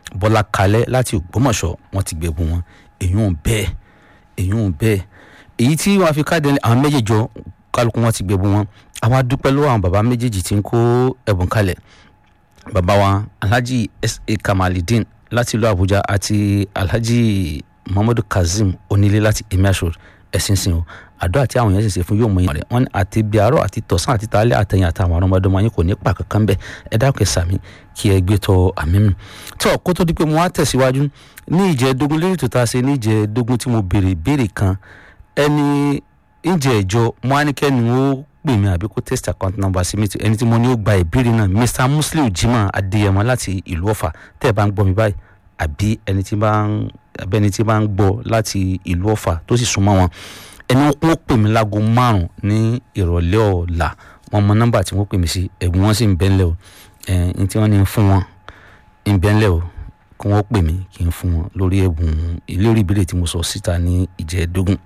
bọ́lá kalẹ́ láti ògbómọ̀ṣọ́ wọ́n ti gbẹ̀bùn wọn èyí ò bẹ́ẹ̀ èyí ò bẹ́ẹ̀ èyí tí wọ́n fi káàdì àwọn méjèèjọ kálukú wọn ti gbẹ̀bùn wọn àwa dúpẹ́ lọ́wọ́ àwọn bàbá méjèèjì tí ń kó ẹ̀bùn kalẹ̀ bàbá wa alhaji sa kamalidin láti ìlú àbújá àti alhaji muhammadu kazeem onílé láti emiasur ẹ̀sìn sìn o àdó àti àwọn èèyàn sì ṣe fún yóò mọ ìyàn rẹ wọn ní àti bí àárọ̀ àti tọ̀sán àti tààlẹ́ àtẹ̀yìn àtàwọn ọmọdéwọn yín kò ní pa kankan bẹ́ẹ̀ ẹ dákẹ́ sàmì kí ẹ gbé tọ àmì mi. tó kó tó di pé mo wá tẹ̀síwájú ní ìjẹ́dógún lórí tó ta ṣe ní ìjẹ́dógún tí mo béèrè ìbéèrè kan ẹni ìjẹ́ ìjọ mo á ní kẹ́ni ó pè mí àbí kó test account number sí mi ẹni tí mo ní ó gba ìbéèrè náà mr muslim jimoh adéyẹmọ láti ìlú ọ̀fà tẹ́ ẹ bá ń gbọ́ mi báyìí àbí ẹni tí bá ń abẹ́ni tí bá ń gbọ́ láti ìlú ọ̀fà tó sì súnmọ́ wọn ẹni wọn pè mí láago márùn ní ìrọ̀lẹ́ ọ̀la wọn mọ nọ́mbà tí wọ́n pè mí sí ẹ̀bùn wọn sì ń bẹ́ńlẹ̀ o ẹ̀ẹ́n tí wọ́n ní fún wọn ń bẹ́ńlẹ̀ o kí wọ́n pè mí kí n fún wọn lórí ẹ̀bùn lórí ìbéèrè tí mo sọ síta ní ìjẹ́ẹ̀dógún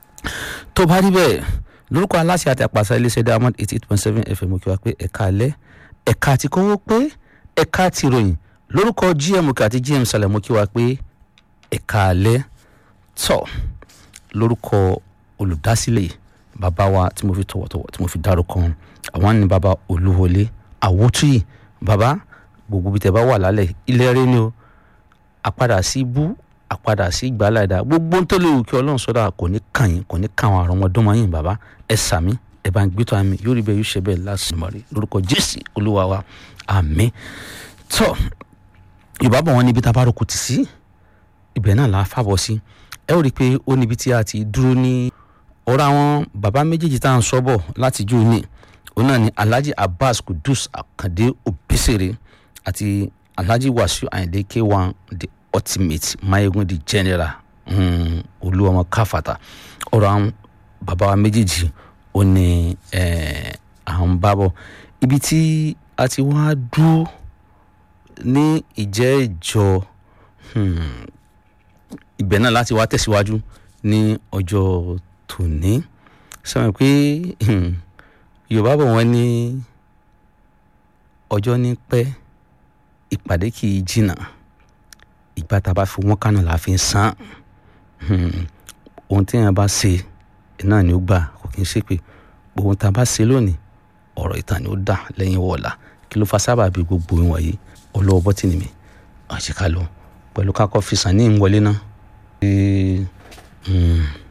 tó bá rí bẹ́ẹ̀ lórúkọ aláṣẹ àti àpàṣà iléeṣẹ́ diamond eighty eight point seven fm kí wá pé ẹ̀ka alẹ́ ẹ̀ka àti kówó pé ẹ̀ka àti ìròyìn lórúkọ gm òkè àti gm sàlẹ̀ mo kí wá pé ẹ̀ka alẹ́ tọ̀ lórúkọ olùdásílẹ̀ bàbá wa tí mo fi tọ̀wọ̀tọ̀wọ̀ tí mo fi dárúkọ wọn àwọn ní bàbá olúwọlé àwòtúyì bàbá gbogbo bí tẹ bá wà lálẹ́ ilé rẹ ni o àpadà sí ibú àpadà sí ìgbàláìdá gbogbo tó lè wù kí ọlọ́run sọ́dà kò ní kàn yín kò ní kàn àwọn àrọ́mọdọ́mọ yín bàbá ẹ sàmí ẹ bá ń gbé tó àmì yóò rí bẹ́ẹ̀ yóò ṣe bẹ́ẹ̀ lásìmọ́rí lórúkọ jésì olúwa wa àmì tó yorùbá bọ̀ wọ́n níbi tá a bá rò kù tì sí ibẹ̀ náà là á fàbọ̀ sí ẹ ó rí i pé ó níbi tí a ti dúró ní ọ̀rọ̀ àwọn bàbá méjèèjì tá à ń sọ́bọ̀ láti jó ní òun náà ni alhaji abbas kudus akande obesere àti alhaji wasiu ayinde k1 the ultimate mayegun the general um, olúwọmọ káfàtà ọ̀rọ̀ àwọn bàbá wa méjèèjì ó ní àwọn bábọ̀ ibi tí a ti wá dúró ní ìjẹ́ ìjọ ibẹ̀ náà láti wá tẹ̀síwájú ní ọjọ́ tòní sọ̀rọ̀ pé yorùbá bọ̀ wọ́n ní ọjọ́ ní pẹ́ ìpàdé kì í jìnnà ìgbà tá a bá fi wọ́n kánà la fi ń san ohun tí èèyàn bá ṣe náà ni ó gbà kò kí n ṣe pé ohun tá a bá ṣe lónìí ọ̀rọ̀ ìtàn ni ó dà lẹ́yìn wọ̀ọ̀la kí ló fa sábàbí gbogbo ìwọ̀nyí ọlọ́wọ́ bọ́tìnì mi àṣekálò pẹ̀lú kákọ́ fi sàn ní ìwọlé náà.